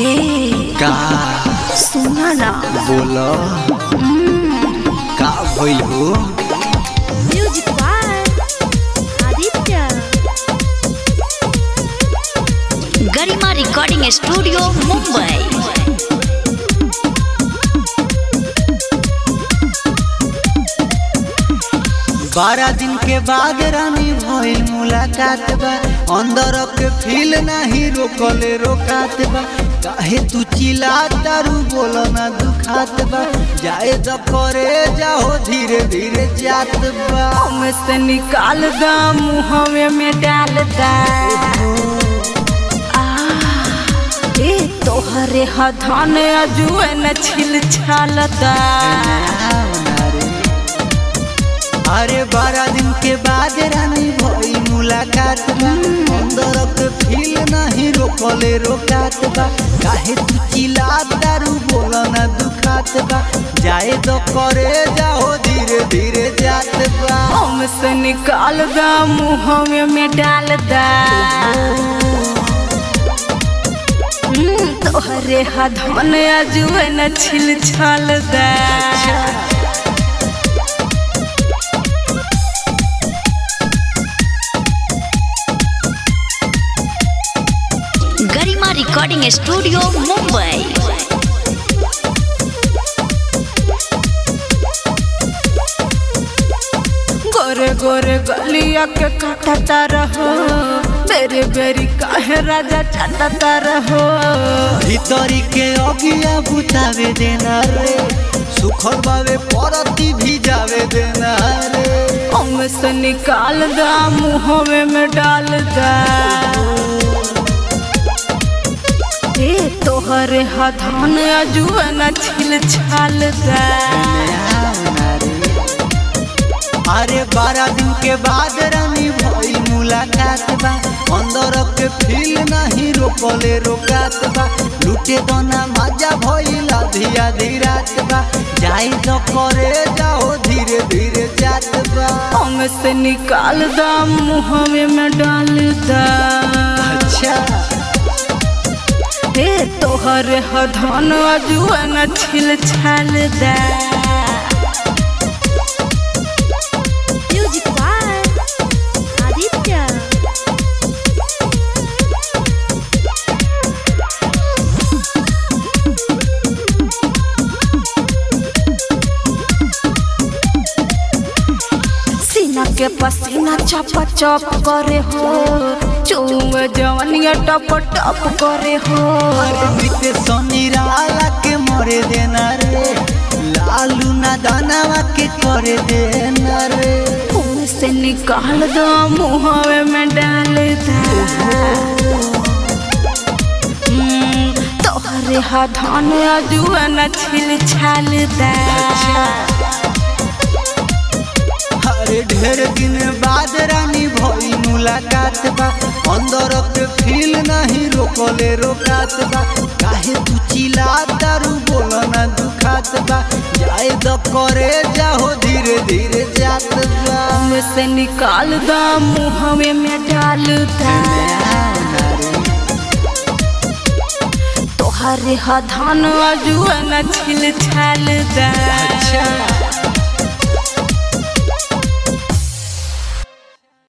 ए का सुना ना बोलो का भइल हो music by Aditya Garima recording studio Mumbai बारह दिन के बाद रानी भइल मुलाकात बा अंदर के फील नाही रोकले रोकात बा काहे तू चिल्ला तारू बोलो ना दुखात बा जाए तो करे जाओ धीरे धीरे जात बा से निकाल दा मुहवे में डाल दा आ, ए तोहरे हथान अजुए न छिल छाल दा अरे बारह दिन के बाद रानी भई मुलाकात बा अंदर के फील नहीं रोकले रोकात बा काहे तू चिल्ला दारू बोलो ना दुखात बा जाए तो करे जाओ धीरे धीरे जात बा से निकाल दा मुहवे में डाल दा हम्म, तोहरे हथान अजुए न छिल छाल दा गरिमा रिकॉर्डिंग स्टूडियो मुंबई गोरे गोरे गलिया के काटता रहो बेरे बेरी काहे राजा चाटता रहो भीतरी के अगिया बुतावे देना रे सुखर बावे परती भी जावे देना रे हम से निकाल दा मुहवे में डाल दा ए तोहरे हथान अजुए न छिल छाल दा अरे बारह दिन के बाद रानी भई मुलाकात बा अंदर के फील नहीं रोकले रोकात बा लूटे दोना मजा भइल आधी आधी रात बा जाई तो करे जाओ धीरे धीरे जात बा हम से निकाल दा मुहवे में डाल दा अच्छा हे तोहरे हथान अजुए न छिल छाल दा म्यूजिक बाय आदित्य सीना के पसीना चप चप करे हो चुए जवनिया टप टप करे हो अरे बीते सोनी राला के मरे देना रे लालू ना दानावा के करे देना रे मुंह से निकाल दो मुहवे में डाल दा हम्म, तोहरे हाथान अजुआ न छिल छाल दा अरे ढेर दिन बाद रानी भई मुलाकात बा अंदर के फील नहीं रोकले रोकात बा काहे तू चिल्ला दारू बोलो ना दुखात बा जाए तो करे जाओ धीरे धीरे जात बा मुंह से निकाल दो मुहवे में डाल दा तोहरे हाथान अजुआ न छिल छाल दा अच्छा